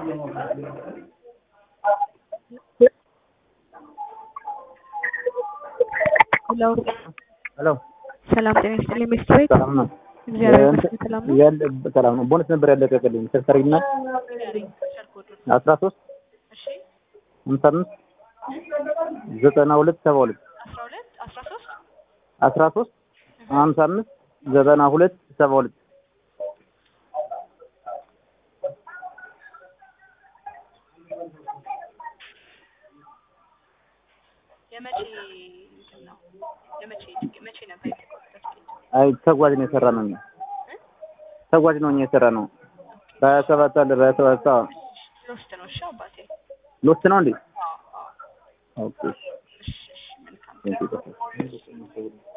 ሄሎ ሄሎ ሰላም ጤና ይስጥልኝ ሚስት ቤት ሰላም ነው። እግዚአብሔር ይመስገን ሰላም ነው። ያለ ሰላም ነው። ቦነስ ነበር ያለቀቅልኝ ተሰሪና አስራ ሶስት እሺ ሀምሳ አምስት ዘጠና ሁለት ሰባ ሁለት አስራ ሁለት አስራ ሶስት አስራ ሶስት ሀምሳ አምስት ዘጠና ሁለት ሰባ ሁለት የመቼ እንትን ነው የመቼ መቼ ነበር የተቆረጠው ትኬት? አይ ተጓዥ ነው የሰራ ነው። እኛ ተጓዥ ነው እኛ የሰራ ነው። በሀያ ሰባት አለ በሀያ ሰባት አዎ። ሎስት ነው። እሺ አባቴ ሎስት ነው እንዴ? አዎ አዎ ኦኬ እሺ እሺ መልካም ቴንክ ዩ